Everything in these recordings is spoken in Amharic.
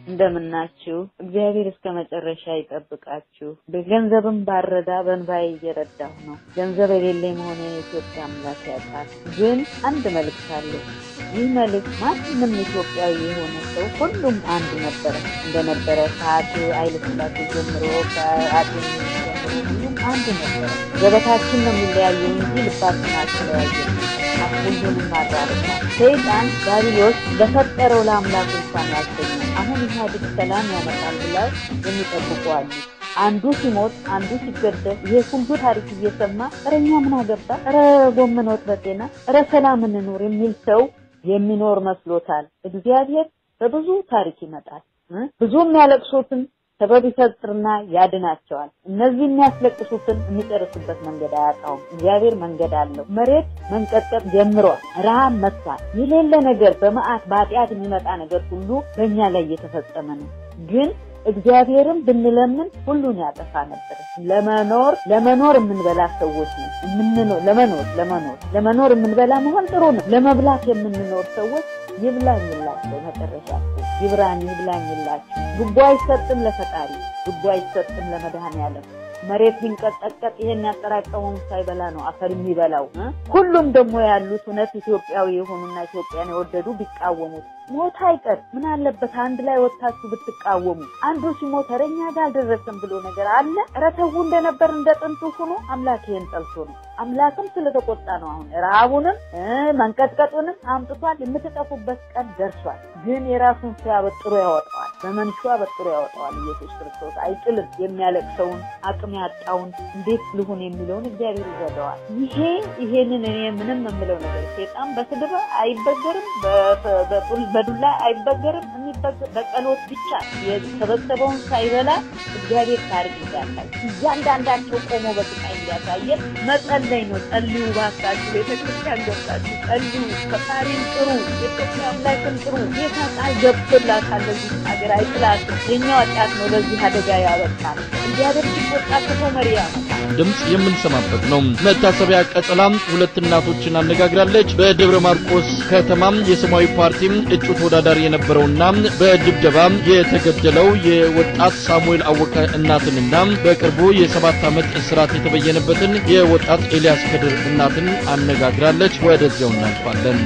እንደምናችሁ። እግዚአብሔር እስከ መጨረሻ ይጠብቃችሁ። በገንዘብም ባረዳ በንባይ እየረዳሁ ነው። ገንዘብ የሌለኝ መሆኔ የኢትዮጵያ አምላክ ያውቃል። ግን አንድ መልእክት አለ። ይህ መልእክት ማንም ኢትዮጵያዊ የሆነ ሰው ሁሉም አንድ ነበረ እንደነበረ ከአፄ ኃይለሥላሴ ጀምሮ ከአፄ ጀምሮ ሁሉም አንድ ነበረ። ገበታችን ነው የሚለያየው እንጂ ልባችን አልተለያየም። ሁሉንም አራርቷል። ሰይጣን ዳቢሎስ ለፈጠረው ለአምላክ እንኳን ያልተኛ አሁን ኢህአዴግ ሰላም ያመጣል ብለው የሚጠብቁ አሉ። አንዱ ሲሞት አንዱ ሲገደል ይሄ ሁሉ ታሪክ እየሰማ ኧረ እኛ ምን አገባ፣ ኧረ ጎመን ወጥ በጤና፣ ኧረ ሰላም እንኑር የሚል ሰው የሚኖር መስሎታል። እግዚአብሔር በብዙ ታሪክ ይመጣል። ብዙ የሚያለቅሱትን ሰበብ ይፈጥርና ያድናቸዋል። እነዚህ የሚያስለቅሱትን የሚጨርስበት መንገድ አያጣውም። እግዚአብሔር መንገድ አለው። መሬት መንቀጥቀጥ ጀምሯል። ረሃብ መጥቷል። የሌለ ነገር በመዓት በኃጢአት የሚመጣ ነገር ሁሉ በእኛ ላይ እየተፈጸመ ነው። ግን እግዚአብሔርን ብንለምን ሁሉን ያጠፋ ነበር። ለመኖር ለመኖር የምንበላ ሰዎች ነው። የምንኖር ለመኖር ለመኖር ለመኖር የምንበላ መሆን ጥሩ ነው። ለመብላት የምንኖር ሰዎች ይብላኝላቸው መጨረሻ ይብራኝ ይብላኝላችሁ። ጉቦ አይሰጥም ለፈጣሪ፣ ጉቦ አይሰጥም ለመድኃኔዓለም። መሬት ቢንቀጠቀጥ ይሄን ያጠራቀመውን ሳይበላ ነው አፈር የሚበላው። ሁሉም ደግሞ ያሉት እውነት ኢትዮጵያዊ የሆኑና ኢትዮጵያን የወደዱ ቢቃወሙት ሞት አይቀር ምን አለበት አንድ ላይ ወጥታችሁ ብትቃወሙ። አንዱ ሲሞት ኧረ እኛ ጋር አልደረሰም ብሎ ነገር አለ። ኧረ ተው እንደነበር እንደ ጥንቱ ሆኖ አምላክ ይሄን ጠልቶ ነው። አምላክም ስለተቆጣ ነው። አሁን ረሃቡንም መንቀጥቀጡንም አምጥቷል። የምትጠፉበት ቀን ደርሷል። ግን የራሱን ሲያበጥሮ ያወጣዋል፣ በመንሹ አበጥሮ ያወጣዋል። ኢየሱስ ክርስቶስ አይጥልም። የሚያለቅሰውን አቅም ያጣውን እንዴት ልሁን የሚለውን እግዚአብሔር ይዘደዋል። ይሄ ይሄንን እኔ ምንም የምለው ነገር ሴጣን በስድብ አይበገርም በዱላ አይበገርም። የሚበገር በጸሎት ብቻ የተሰበሰበውን ሳይበላ እግዚአብሔር ታሪክ እንዲያሳይ እያንዳንዳቸው ቆሞ በስቃይ እንዲያሳየን መጸለይ ነው። ጸልዩ ባካችሁ፣ ቤተክርስቲያን ገብታችሁ ጸልዩ፣ ፈጣሪን ጥሩ፣ የኢትዮጵያ አምላክን ጥሩ። ጌታ ቃል ገብቶላታል ለዚህ ሀገር አይጥላትም። የኛ ወጣት ነው ለዚህ አደጋ ያበቃል። እግዚአብሔር ሲቆጣ ክፉ መሪ ያመጣል። ድምፅ የምንሰማበት ነው። መታሰቢያ ቀጸላም ሁለት እናቶችን አነጋግራለች። በደብረ ማርቆስ ከተማም የሰማያዊ ፓርቲ እጩ ተወዳዳሪ የነበረውና በድብደባ የተገደለው የወጣት ሳሙኤል አወቀ እናትንና በቅርቡ የሰባት ዓመት እስራት የተበየነበትን የወጣት ኤልያስ ከድር እናትን አነጋግራለች። ወደዚያው እናልፋለን።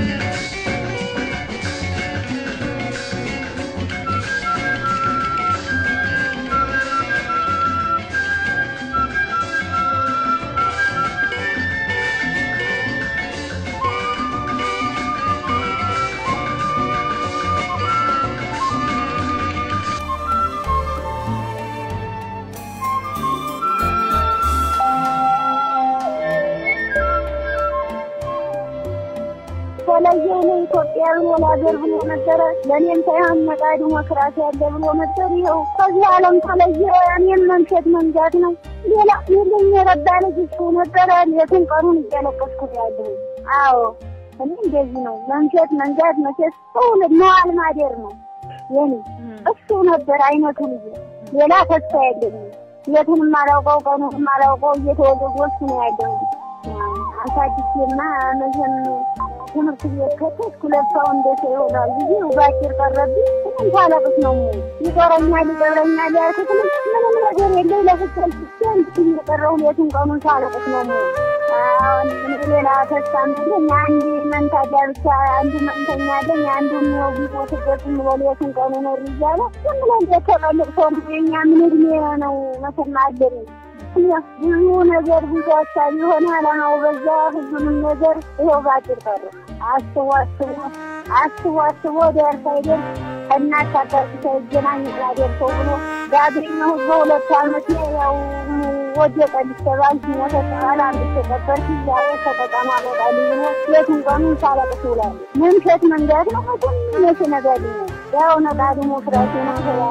የተለየው ነው ኢትዮጵያ ብሎ ለሀገር ብሎ ነበረ። ለእኔም ሳይሆን ነጻ ዲሞክራሲ ያለ ብሎ ነበር። ይኸው ከዚህ ዓለም ተለየ። እኔም መምሸት መንጋት ነው። ሌላ የለኝ የረዳ ልጅ እሱ ነበረ። ሌቱን ቀኑን እያለቀስኩት ያለሁ። አዎ እኔ እንደዚህ ነው መምሸት መንጋት። መቼስ ሁሉ መዋል ማደር ነው የኔ እሱ ነበር አይነቱ ልጅ። ሌላ ተስፋ የለኝም። ሌቱንም አላውቀው ቀኑንም አላውቀው እየተወለወስኩ ነው ያለሁ። አሳድጌማ መቼም ትምህርት ቤት ከተስኩ ለብሰው እንደ ሰው ይሆናል ብዬ ባጭር ቀረብኝ። ምንም ሳለቅስ ነው ይቀረኛል ይቀረኛል ያልኩት ምንም ነገር የለኝ ለፍቻል ብቻ እንድትኝ የቀረው ሌቱን ቀኑን ሳለቅስ ነው አሁን ሌላ ተስፋ ምለኝ አንድ መንታጃ ብቻ አንዱ መንተኛ አለኝ አንዱ ነው ቢሞትበት ብሎ ሌቱን ቀኑ ኖር እያለ ዝም ብለን እንደተቀልቅ ሰው የኛ ምን እድሜ ነው መሰማ አለን ብዙ ነገር ብዙ ሀሳብ የሆነ አላማው በዛ ሁሉንም ነገር ይኸው ባጭር ቀረ። አስቦ አስቦ አስቦ አስቦ ደርስ አይደል እናት አባት ሳይገናኝ ደርሰው ብሎ ባገኘሁ በሁለት ዓመት ያው ወደቀ ሊተባል ሲመሰጠባል አንድ ተቀበር ዛሬ ተጠቃማ በቃል ብሎ ሌቱን ቀኑን ሳለቅስ ውላለሁ። መምሸት መንጋት ነው ሁሉም መቼ ነጋድ ነው ያው ነጋ ዲሞክራሲ ነው ተባለ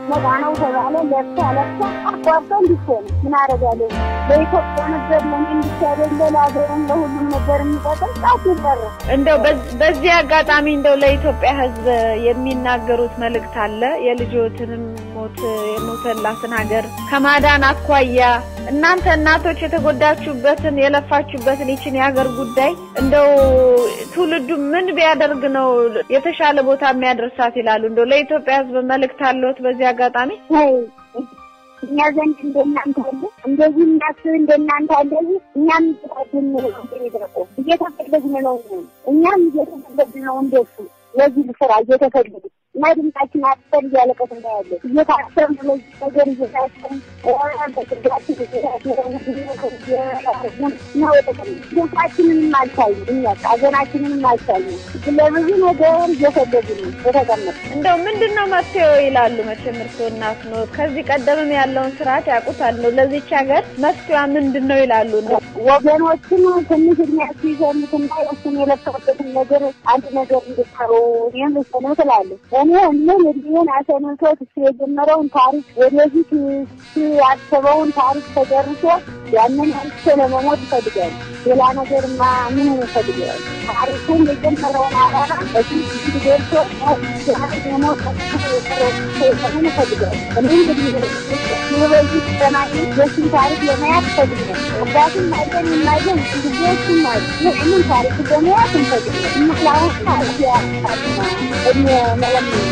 ነፃ ነው ተባለ። ለብሳ ለብሳ አቋርጦ እንዲሆነ ምን አደርጋለሁ? ለኢትዮጵያ ነበር ለምን ብቻ አይደለ ለሀገርም ለሁሉም ነበር የሚጠቅም ጣት ይበረ እንደው በዝ- በዚህ አጋጣሚ እንደው ለኢትዮጵያ ሕዝብ የሚናገሩት መልእክት አለ። የልጆትንም ሞት የሞተላትን ሀገር ከማዳን አኳያ እናንተ እናቶች የተጎዳችሁበትን የለፋችሁበትን ይችን የሀገር ጉዳይ እንደው ትውልዱ ምን ቢያደርግ ነው የተሻለ ቦታ የሚያደርሳት ይላሉ። እንደው ለኢትዮጵያ ሕዝብ መልእክት አለዎት በዚህ አጋጣሚ? ይ እኛ ዘንድ እንደናንተ አለ እንደዚህ እናስብ እንደናንተ እንደዚህ እኛም እየተፈለግን ነው እንደሚደረቁ እየተፈለግን ነው እኛም እየተፈለግን ነው እንደሱ ለዚህ ስራ እየተፈለግ እና ድምጻችን አጥተን እያለቀስ እንዳያለ እየታሰርን ለዚህ ነገር እየታሰርን በስጋችን ድምጻችንንም አልቻሉ እኛ ሀገራችንንም አልቻሉ ለብዙ ነገር እየፈለግን ነው የተቀመጥ እንደው ምንድን ነው መፍትሄው ይላሉ። መቼም እርስዎ እናት ኖት፣ ከዚህ ቀደምም ያለውን ስርዓት ያውቁታል። ነው ለዚች ሀገር መፍትሄዋ ምንድን ነው ይላሉ። እንደው ወገኖችን ትንሽ እድሜያቸው ይዘኑትና እሱን የለፈበትን ነገር አንድ ነገር እንድታሩ ይህም እሱ ነው ትላለሁ። እኔ ምን እድሜን አሰንቶት እሱ የጀመረውን ታሪክ ወደፊት እሱ ያሰበውን ታሪክ ተጨርሶ ያንን አንስቶ ለመሞት ይፈልጋል። ሌላ ነገርማ ምን ይፈልጋል? ታሪኩን የጀመረውን አላማ በፊት ደርሶ የሞት ምን ይፈልጋል? እኔ እንግዲህ በዚህ ተናኝ የሱን ታሪክ ለመያዝ ይፈልጋል። አባቱም አይደን የማይገን ልጆቹም አሉ። ይህንን ታሪክ ለመያዝ እንፈልጋል። ለአሁን ታሪክ ያሳና እድሜ መለመ